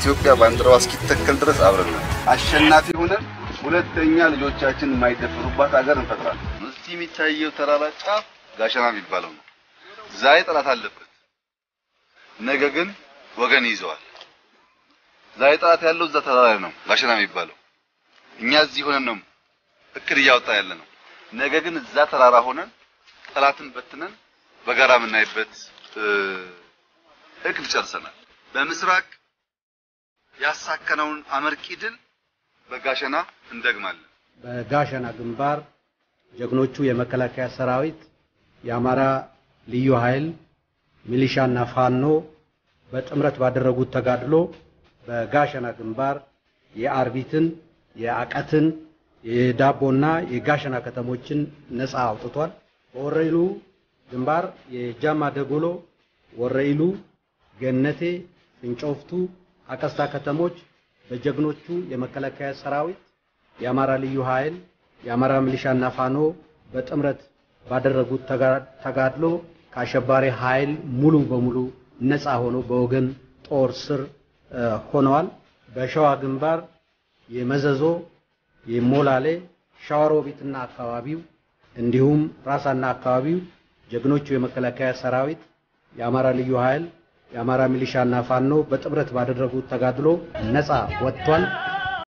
የኢትዮጵያ ባንዲራዋ እስኪተከል ድረስ አብረን ነን። አሸናፊ ሆነን ሁለተኛ ልጆቻችን የማይደፍሩባት ሀገር እንፈጥራለን። እዚህ የሚታየው ተራራ ጫፍ ጋሸና የሚባለው ነው። ዛሬ ጠላት አለበት፣ ነገ ግን ወገን ይዘዋል። ዛሬ ጠላት ያለው እዛ ተራራ ላይ ነው፣ ጋሸና የሚባለው። እኛ እዚህ ሆነን ነው እቅድ እያወጣ ያለ ነው። ነገ ግን እዛ ተራራ ሆነን ጠላትን በትነን በጋራ የምናይበት እቅድ ጨርሰናል። በምስራቅ ያሳከነውን አመርቂ ድል በጋሸና እንደግማለን። በጋሸና ግንባር ጀግኖቹ የመከላከያ ሰራዊት፣ የአማራ ልዩ ኃይል፣ ሚሊሻና ፋኖ በጥምረት ባደረጉት ተጋድሎ በጋሸና ግንባር የአርቢትን፣ የአቀትን፣ የዳቦና የጋሸና ከተሞችን ነፃ አውጥቷል። በወረኢሉ ግንባር የጃማ ደጎሎ፣ ወረኢሉ፣ ገነቴ፣ ፍንጮፍቱ፣ አቀስታ ከተሞች በጀግኖቹ የመከላከያ ሰራዊት፣ የአማራ ልዩ ኃይል፣ የአማራ ሚሊሻና ፋኖ በጥምረት ባደረጉት ተጋድሎ ከአሸባሪ ኃይል ሙሉ በሙሉ ነፃ ሆነው በወገን ጦር ስር ሆነዋል። በሸዋ ግንባር የመዘዞ፣ የሞላሌ፣ ሸዋሮቢትና አካባቢው እንዲሁም ራሳና አካባቢው ጀግኖቹ የመከላከያ ሰራዊት፣ የአማራ ልዩ ኃይል፣ የአማራ ሚሊሻና ፋኖ በጥምረት ባደረጉት ተጋድሎ ነፃ ወጥቷል።